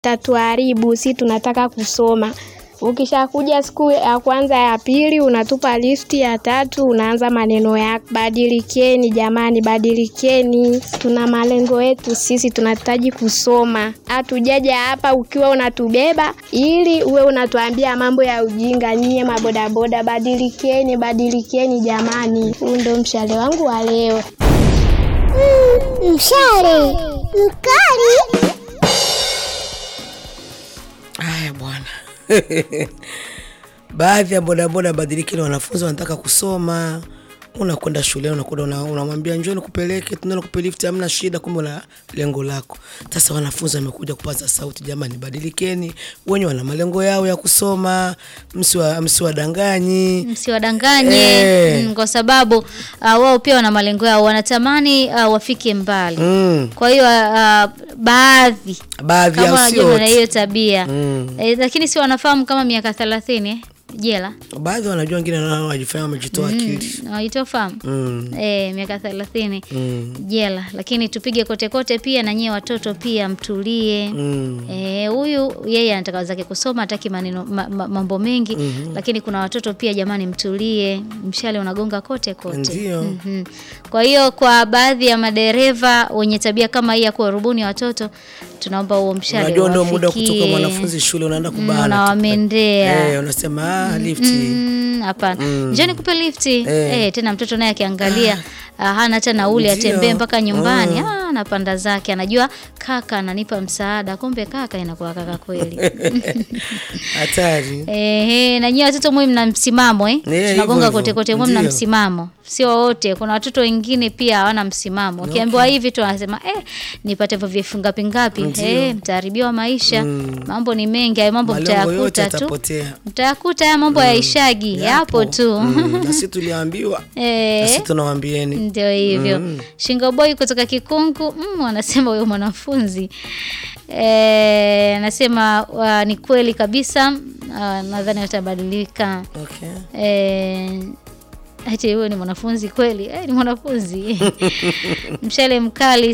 tatuharibu, si tunataka kusoma. Ukishakuja siku ya kwanza ya pili, unatupa listi ya tatu, unaanza maneno yako. Badilikeni jamani, badilikeni. Tuna malengo yetu sisi, tunahitaji kusoma. Hatujaja hapa ukiwa unatubeba ili uwe unatuambia mambo ya ujinga. Nyie mabodaboda, badilikeni, badilikeni jamani. Huu ndo mshale wangu wa leo. Mshale mkali. Haya bwana. Baadhi ya bodaboda badilikini, wanafunzi wanataka kusoma. Unakwenda shuleni, unakwenda una- unamwambia njoo nikupeleke, tunaenda kupe lift, hamna shida, kumbe una lengo lako. Sasa wanafunzi wamekuja kupaza sauti, jamani, badilikeni, wenye wana malengo yao ya kusoma, msiwa msiwadanganyi. msiwadanganye Eh. mm, kwa sababu uh, wao pia wana malengo yao, wanatamani uh, wafike mbali Mm. kwa hiyo uh, baadhi Baadhi kama yao sio wanajua na wote. hiyo tabia Mm. eh, lakini si wanafahamu kama miaka thelathini eh, jela Baadhi wanajua, wengine nao wajifanya wamejitoa akili. waitofahamu Mm. eh, miaka thelathini Mm. jela, lakini tupige kote kote pia na nyie watoto pia mtulie. Mm. Eh, huyu yeye anataka zake kusoma, hataki maneno ma, ma, mambo mengi lakini kuna watoto pia, jamani, mtulie, mshale unagonga kote kote. Ndio. Mhm. Kwa hiyo kwa baadhi ya madereva wenye tabia kama hii ya kuwarubuni watoto, tunaomba huo mshale Unajua ndio muda wa uwafikie. kutoka mwanafunzi shule, unaenda kubana tu. unawamendea. Eh, unasema ah, lifti. Mm, hapana njoni kupe lifti Eh. eh, tena mtoto naye akiangalia ah, hana hata nauli Ndio. atembee mpaka nyumbani Mm. ah, anapanda zake anajua kaka ananipa msaada kumbe kaka inakuwa kaka kweli Hatari. Ehe, na nyie watoto mwe mna msimamo eh? hivyo Tunagonga hivyo. kote kote mwe mna Ndio. msimamo. Sio wote, kuna watoto wengine pia hawana msimamo. Ukiambiwa hivi tu anasema eh, nipate hivyo vifunga ngapi ngapi. Ndio. Eh, mtaharibiwa maisha. Mambo ni mengi, hayo mambo Malengo yote mtayakuta tu. yatapotea. Mtayakuta haya mambo yaishagi, yapo tu. Mm, na sisi tuliambiwa, na Eh. sisi tunawaambieni. Ndio hivyo. Shingo boy kutoka Kikungu mm, anasema huyo mwanafunzi eh, anasema uh, ni kweli kabisa uh, nadhani atabadilika. Okay. Eh, ati huyo ni mwanafunzi kweli? Eh, ni mwanafunzi mshale mkali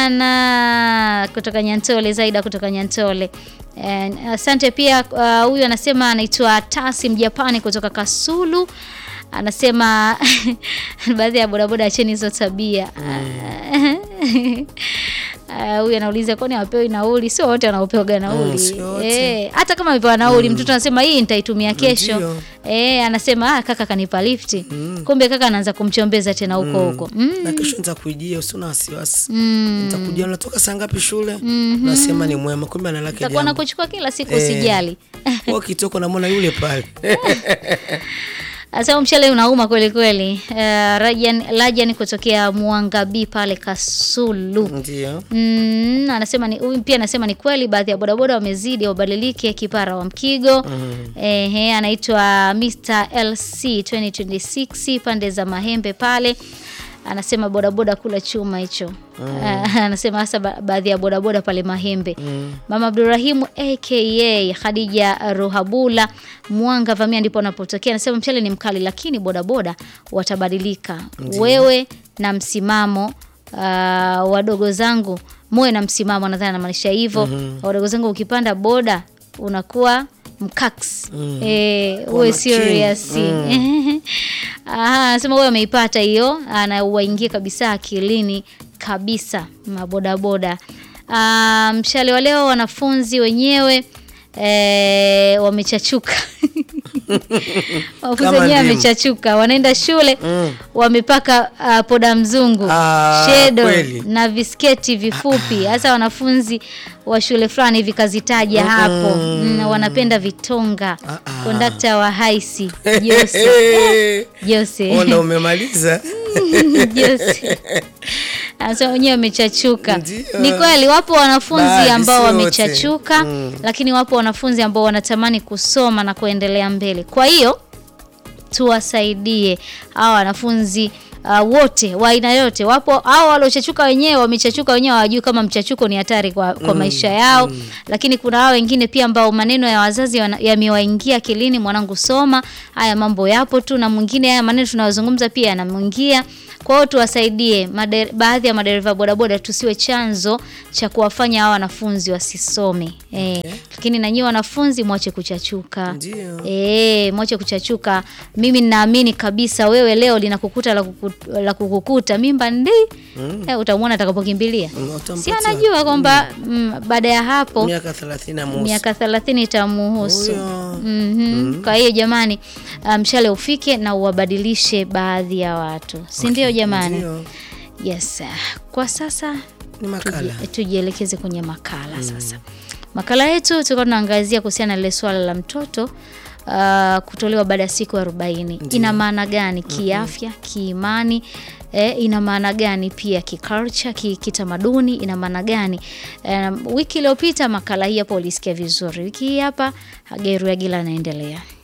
sana kutoka Nyantole, Zaida kutoka Nyantole. Eh, Asante pia uh, huyu anasema anaitwa Tasi Mjapani kutoka Kasulu anasema baadhi ya bodaboda acheni hizo tabia Ah, huyu anauliza kwani hawapewi nauli? Sio wote wanaopewaga nauli sio wote. eh, hata kama amepewa nauli mtoto anasema hii nitaitumia kesho Ndio. eh, anasema ah, kaka kanipa lifti kumbe kaka anaanza kumchombeza tena huko huko mm. Na kesho nitakuijia, usina wasiwasi. Nitakujia, unatoka saa ngapi shule? Unasema ni mwema, kumbe analake takuwa jambo. nakuchukua kila siku Eh. usijali Kwa kitoko namwona yule pale. Asema mshale unauma kweli kweli. Uh, Rajan, Rajan kutokea Mwanga B pale Kasulu. Ndio. Mm, anasema ni huyu pia anasema ni kweli baadhi ya bodaboda wamezidi wabadilike kipara wa Mkigo. Ehe, anaitwa Mr LC 2026 pande za Mahembe pale. Anasema bodaboda kula chuma hicho. Ah, anasema hasa ba baadhi ya bodaboda pale Mahembe. Mama Abdurahimu aka Khadija Ruhabula Mwanga Vamia ndipo anapotokea. Anasema mchele ni mkali lakini bodaboda watabadilika. Wewe na msimamo uh, wadogo zangu muwe na msimamo, nadhani anamaanisha hivyo. Wadogo zangu, ukipanda boda unakuwa mkax eh, uwe makini. serious Aha, anasema wewe ameipata hiyo, na uwaingie kabisa akilini kabisa mabodaboda. Ah, mshale wa leo wanafunzi wenyewe eh, wamechachuka wanafunzi Kama wenyewe ndimu. wamechachuka, wanaenda shule wamepaka ah, poda mzungu Ah, shedo kweli. na visketi vifupi, hasa wanafunzi wa shule fulani hivi kazitaja hapo mm, wanapenda vitonga. Ah, ah. Kondakta wa haisi Jose Jose Ona umemaliza. Jose anasema wenyewe wamechachuka. Ndio. Ni kweli wapo wanafunzi Baadhi, ambao si wote. wamechachuka, lakini wapo wanafunzi ambao wanatamani kusoma na kuendelea mbele. Kwa hiyo tuwasaidie hawa wanafunzi uh, wote wa aina yote wapo au waliochachuka wenyewe wamechachuka wenyewe hawajui kama mchachuko ni hatari kwa, kwa maisha yao lakini kuna hao wengine pia ambao maneno ya wazazi wana- yamewaingia akilini mwanangu soma haya mambo yapo tu na mwingine haya maneno tunayozungumza pia yanamwingia kwa hiyo tuwasaidie mader, baadhi ya madereva bodaboda tusiwe chanzo cha kuwafanya hawa wanafunzi wasisome eh, lakini na nyinyi wanafunzi mwache kuchachuka Ndio. Eh, mwache kuchachuka. Mimi ninaamini kabisa wewe leo linakukuta la, kuku, la kukukuta mimba ndi eh, utamwona atakapokimbilia. Mm, Si utampatia. anajua kwamba mm, baada ya hapo miaka 30 na mosi. miaka 30 itamuhusu. Huyo. Mhm. Kwa hiyo jamani, ah, mshale ufike na uwabadilishe baadhi ya watu, si ndio jamani? Ndio. Yes. ah, Kwa sasa Ni makala. Tuji- tujielekeze kwenye makala sasa. Makala yetu tulikuwa tunaangazia kuhusiana na lile swala la mtoto uh, kutolewa baada ya siku arobaini. Ina maana gani kiafya, kiimani eh, ina maana gani pia kiculture, ki- kitamaduni ina maana gani? Um, wiki iliyopita makala hii hapa ulisikia vizuri. Wiki hii hapa Hageru Yagila anaendelea.